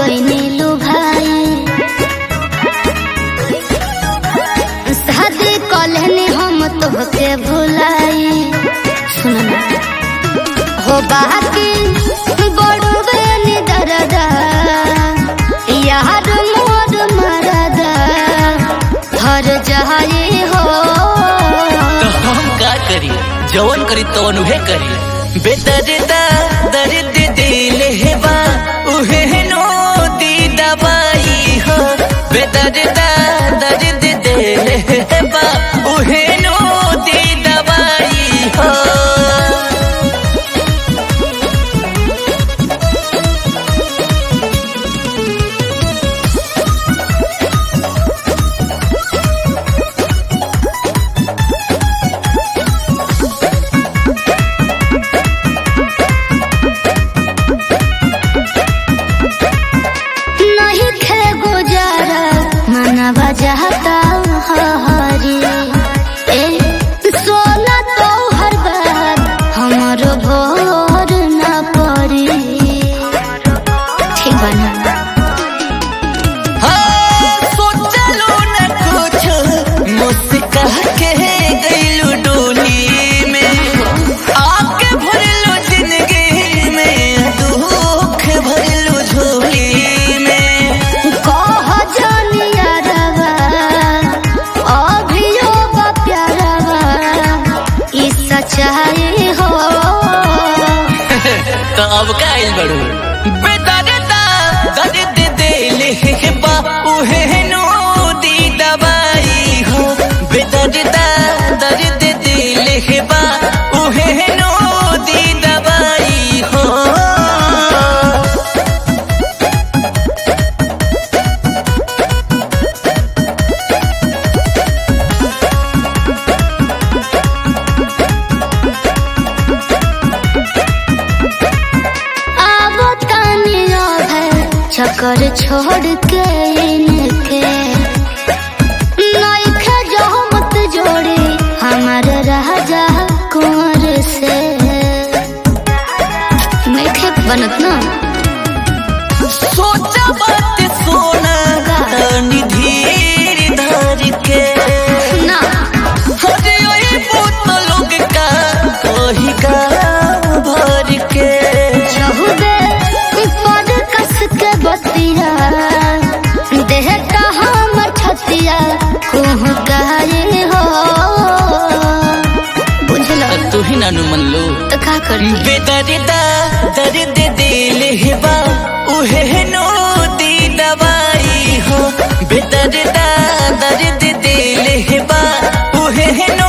गईनी लुभाई शादी कलहनी हम तोहके भुलाई सुनना हो बाकी बड़वे नी दरदा यार मोर मरदा हर जहाई हो तो हम का करी जवन करी तवन उहे करी बेदर्दा दर्द दिल हेबा उहे नो दी दवाई हो बेदर्दा दर्द दिल हेबा उहे नो दी दवाई हो नहीं थे गुजारा मनवा जाता हरी ए सोना तो हर बार हमरो भोर न पड़ी ठीक बना हाँ, सोचलो न कुछ मुस्का के गइलू डोली में आके भरलो जिंदगी में दुख भरलो झोली में कह जानिया रवा अभियो बा प्यारवा ई सच्चाई हो तो अब का आइल बड़ू बेदर्दा दर्द दिल हेबा उहे नो दी दवाई हो बेदर्दा दर्द दिल हेबा उहे नो दी दवाई हो आवो तानिया है चक्कर छोड़ के इनके नइखे जो मत जोड़ी हमार राजा कुंवर से नइखे बनत ना सोचा बात सोना तनी धीर धर के ना हरे ओए पुत लोग का कही का भर के चहुबे पर कस के बतिया देह का हमर छतिया कुह गाये हो बुझलो तू ही नानू मन लो तो का करी बेदर्दा दर्द दिल हेबा उहे नो दी दवाई हो बेदर्दा दर्द दिल हेबा उहे नो